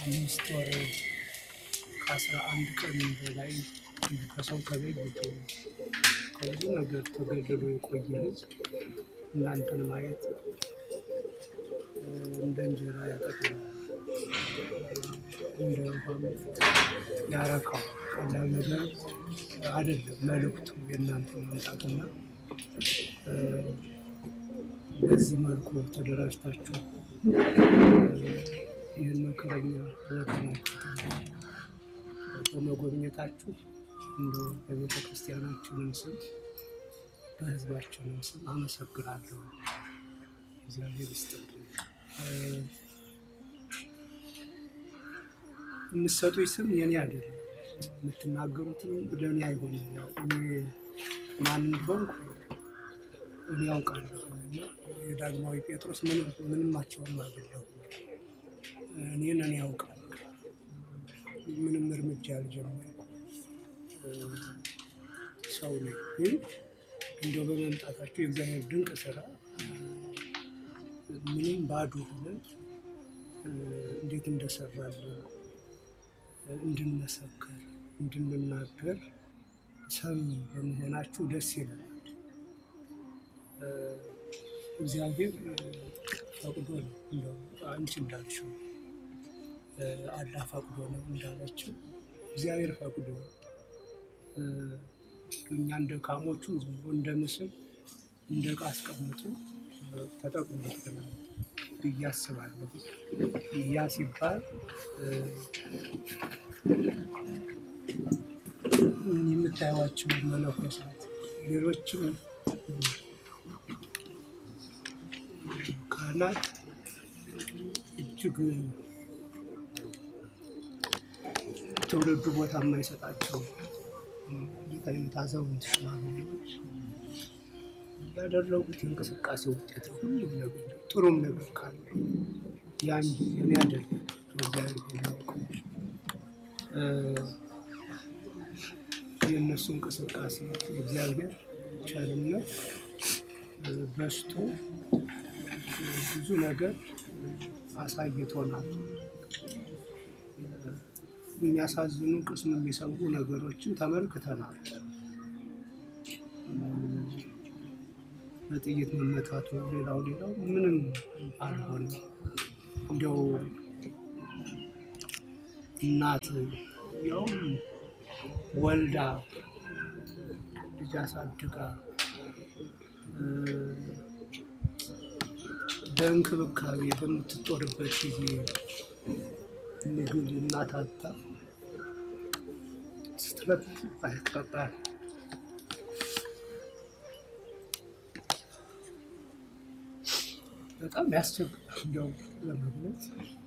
አምስት ወር ከአስራ አንድ ቀን በላይ ከሰው ተለይቶ ከብዙ ነገር ተገድሎ የቆየ ሕዝብ እናንተን ማየት እንደ እንጀራ ያጠቅማል፣ እንደ ውሃም ያረካው። ቀላል ነገር አይደለም መልእክቱ የእናንተ መምጣትና በዚህ መልኩ ተደራጅታችሁ ይህን መከረኛ በመጎብኘታችሁ እንደ በቤተ ክርስቲያናችንም ስም በህዝባችንም ስም አመሰግናለሁ። እግዚአብሔር ይስጥልኝ። የምትሰጡኝ ስም የኔ አይደለም፣ የምትናገሩትም ለእኔ አይሆንም። ያው እኔ ማን እንደሆንኩ እኔ ያውቃለሁ። እና የዳግማዊ ጴጥሮስ ምንማቸውም አይደለሁም። እኔን እኔ ያውቃል። ምንም እርምጃ ያልጀመርኩ ሰው ነኝ። ግን እንደው በመምጣታቸው የእግዚአብሔር ድንቅ ስራ ምንም ባዶ ሆነን እንዴት እንደሰራልን እንድንመሰክር እንድንናገር ሰሚ በመሆናችሁ ደስ ይላል። እግዚአብሔር ፈቅዶ ነው እንደው አንቺ እንዳልሽው አላህ ፈቅዶ ነው እንዳለችው እግዚአብሔር ፈቅዶ እኛ እንደ ካሞቹ ዝም ብሎ እንደ ምስል እንደ ዕቃ አስቀምጦ ተጠቅሞብናል ብዬ አስባለሁ። ያ ሲባል የምታዩዋቸው መነኮሳት ሌሎችም ካህናት እጅግ ትውልዱ ቦታ የማይሰጣቸው አይነት አዛውንት ሽማግሌዎች ያደረጉት የእንቅስቃሴ ውጤት ነው። ሁሉም ነገር ጥሩም ነገር ካለ ያን የሚያደርግ እግዚአብሔር የሚያውቀው የእነሱ እንቅስቃሴ እግዚአብሔር ቸርነት በስቶ ብዙ ነገር አሳይቶናል። የሚያሳዝኑ ቅስም የሚሰብሩ ነገሮችን ተመልክተናል። በጥይት መመታቱ፣ ሌላው ሌላው ምንም አልሆነ። እንዲያው እናት ያውም ወልዳ ልጅ አሳድጋ በእንክብካቤ በምትጦርበት ጊዜ ምግብ እናት አጣ ስትረት አይቀጣል። በጣም ያስቸግራል። እንዲያው ለመግለጽ